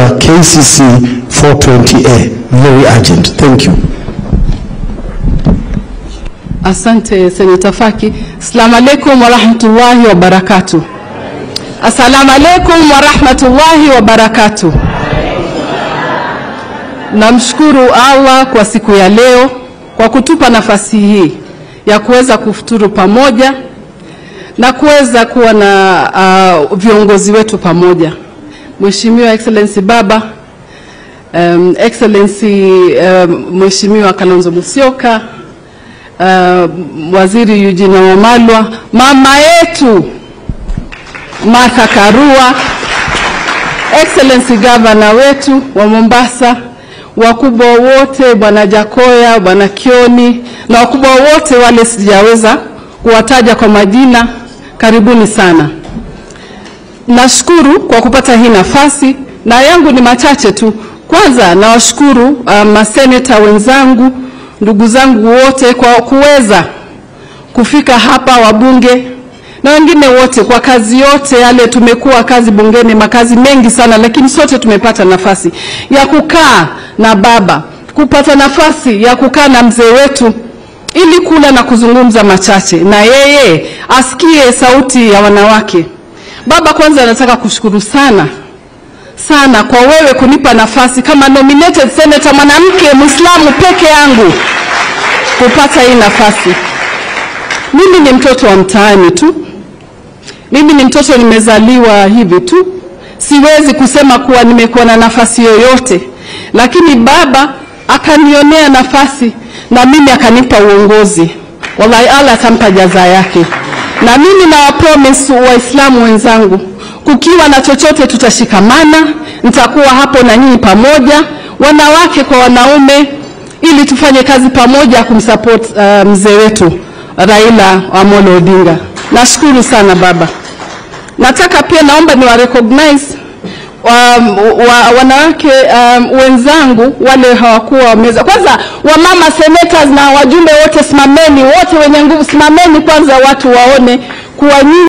under KCC 420A. Very urgent. Thank you. Asante Seneta Faki. Assalamu alaikum warahmatullahi wabarakatuh. Assalamu alaikum warahmatullahi wabarakatuh. Namshukuru Allah kwa siku ya leo kwa kutupa nafasi hii ya kuweza kufuturu pamoja na kuweza kuwa na uh, viongozi wetu pamoja. Mheshimiwa Excellency Baba, um, Excellency um, Mheshimiwa Kalonzo Musyoka, uh, Waziri Eugene Wamalwa, mama yetu Martha Karua, Excellency Governor wetu wa Mombasa, wakubwa wote, Bwana Jakoya, Bwana Kioni na wakubwa wote wale sijaweza kuwataja kwa majina, karibuni sana. Nashukuru kwa kupata hii nafasi na yangu ni machache tu. Kwanza nawashukuru uh, maseneta wenzangu, ndugu zangu wote kwa kuweza kufika hapa, wabunge na wengine wote kwa kazi yote yale. Tumekuwa kazi bungeni, makazi mengi sana, lakini sote tumepata nafasi ya kukaa na baba, kupata nafasi ya kukaa na mzee wetu ili kula na kuzungumza machache na yeye asikie sauti ya wanawake. Baba, kwanza nataka kushukuru sana sana kwa wewe kunipa nafasi kama nominated senator mwanamke Muislamu peke yangu kupata hii nafasi. Mimi ni mtoto wa mtaani tu, mimi ni mtoto nimezaliwa hivi tu, siwezi kusema kuwa nimekuwa na nafasi yoyote, lakini baba akanionea nafasi na mimi akanipa uongozi. Wallahi, Allah atampa jaza yake, na mimi na wapromise Waislamu wenzangu, kukiwa na chochote tutashikamana, nitakuwa hapo na nyinyi pamoja, wanawake kwa wanaume, ili tufanye kazi pamoja kumsupport uh, mzee wetu Raila Amolo Odinga. Nashukuru sana baba. Nataka pia naomba ni wa recognize um, wa, wanawake um, wenzangu wale hawakuwa wameza. Kwanza wamama senators na wajumbe wote, simameni wote wenye nguvu, simameni kwanza, watu waone kuwa nyinyi